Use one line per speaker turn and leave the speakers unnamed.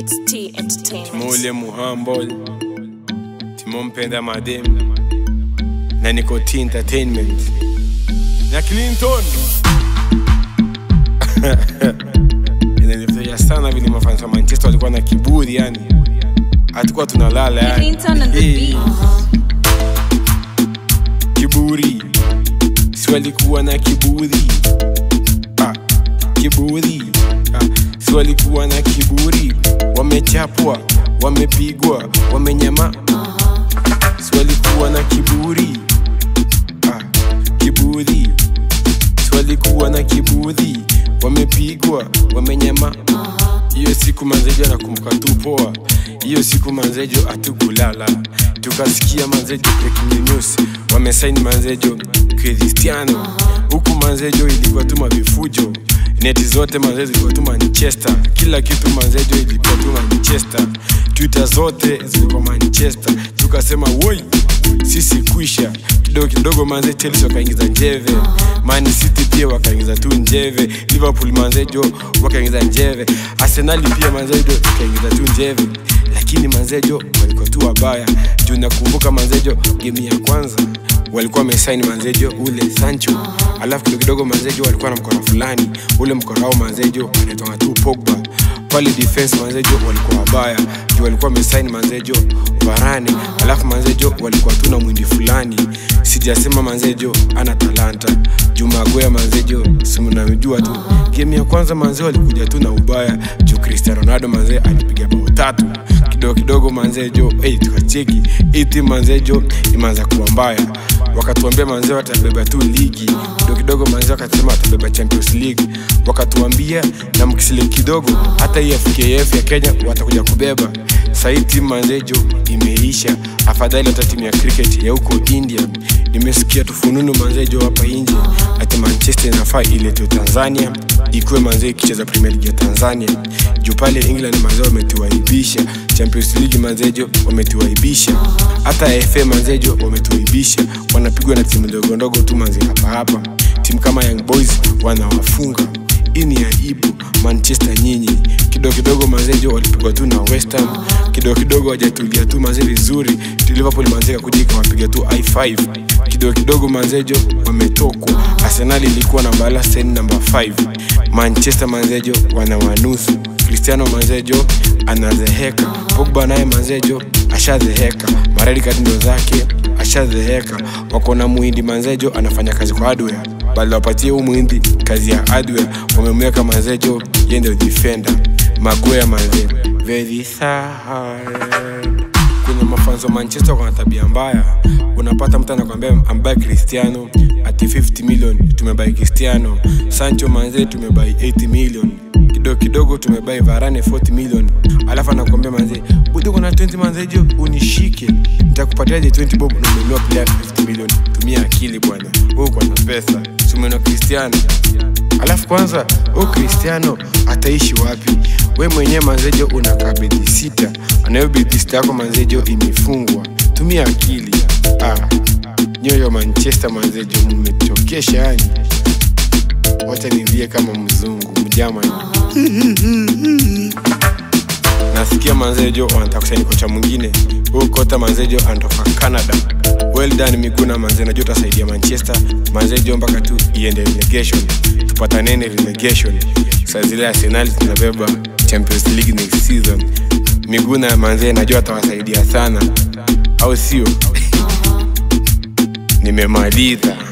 It's T Entertainment.
Mule muhumble Timo mpenda madem na niko T entertainment na Clinton inanifurahisha sana vile mafans wa Manchester walikuwa na kiburi yani hatukuwa tunalala yani
Clinton on the
Eh,
beat.
kiburi si walikuwa na kiburi ah, kiburi ah, si walikuwa na kiburi wamechapwa wamepigwa wamenyama si walikuwa na kiburi ah, kiburi si walikuwa na kiburi wamepigwa wamenyama hiyo siku manzejo nakumbuka tu poa hiyo siku manzejo hatukulala tukasikia manzejo breaking news wamesaini manzejo cristiano huku manzejo ilikuwa tu mavifujo neti zote manzejo zilikuwa tu manchester kila kitu manzejo ilikuwa tu manchester twitter zote zilikuwa manchester tukasema woi sisi kwisha kidogo kidogo manze chelsea wakaingiza njeve man city pia wakaingiza tu njeve liverpool manzejo wakaingiza njeve arsenali pia manzejo ikaingiza tu njeve lakini manzejo walikuwa tu wabaya juu nakumbuka manzejo game ya kwanza walikuwa wamesaini manzejo ule sancho alafu kidogo kidogo manzejo walikuwa na mkono fulani ule mkono wao manzejo anaitwanga tu pogba pale defense manzejo walikuwa wabaya juu walikuwa wamesaini manzejo varani alafu manzejo walikuwa tu na mwindi fulani sijasema manzejo ana talanta juu magoya manzejo simnamjua tu game ya kwanza manzee walikuja tu na ubaya juu cristiano ronaldo manzee alipiga bao tatu kidogo kidogo manzejo hey, tukacheki hii timu manzejo imeanza kuwa mbaya wakatuambia manzee watabeba tu ligi kidogo kidogo manzee wakasema watabeba champions league wakatuambia na mkisile kidogo hata hii fkf ya kenya watakuja kubeba sahii timu manzejo imeisha afadhali hata timu ya cricket ya huko india nimesikia tufununu manzejo hapa nje ati manchester inafaa iletwe tanzania ikuwe manzee ikicheza premier league ya tanzania juu pale england manzee wametuaibisha champions league manzejo wametuaibisha hata fa manzejo wametuaibisha wanapigwa na timu ndogo ndogo tu manze hapa hapa timu kama young boys wanawafunga hii ni aibu manchester nyinyi kidogo kidogo manzejo walipigwa tu na west ham kidogo kidogo wajatulia tu manze vizuri liverpool manze kakuja ikawapiga tu i5 kidogo kidogo manzejo wametokwa arsenal ilikuwa namba laseni namba 5 manchester manzejo wana wanusu cristiano manzejo anadheheka pogba naye manzejo ashadheheka maredi katindo zake ashadheheka wako na muhindi manzejo anafanya kazi kwa hardware bali wapatie huu muhindi kazi ya hardware wamemweka manzejo ye ndio defender magoya manze very sad kwenye mafanzo wa manchester kuna tabia mbaya unapata mtu anakwambia ambaye cristiano ati 50 million tumebai cristiano sancho manze tumebai 80 million kidogo kidogo tumebai varane 40 million alafu anakwambia manze budi kuna 20 manzejo unishike nitakupatiaje 20 bob na umenunua player 50 million tumia akili bwana huu kwa na pesa sumeno cristiano alafu kwanza huu cristiano ataishi wapi we mwenyewe manzejo una kabedi sita anayo bedi sita yako manzejo imefungwa tumia akili ah, nyoyo manchester manzejo mmechokesha yani wacha nilie kama mzungu mjamani nasikia manzejo wanataka kusaini kocha mwingine huu kota manzejo anatoka canada well done miguna manze najua utasaidia manchester manzejo mpaka tu iende relegation tupatanene relegation saa zile arsenal tunabeba champions league next season miguna manze najua atawasaidia sana au sio nimemaliza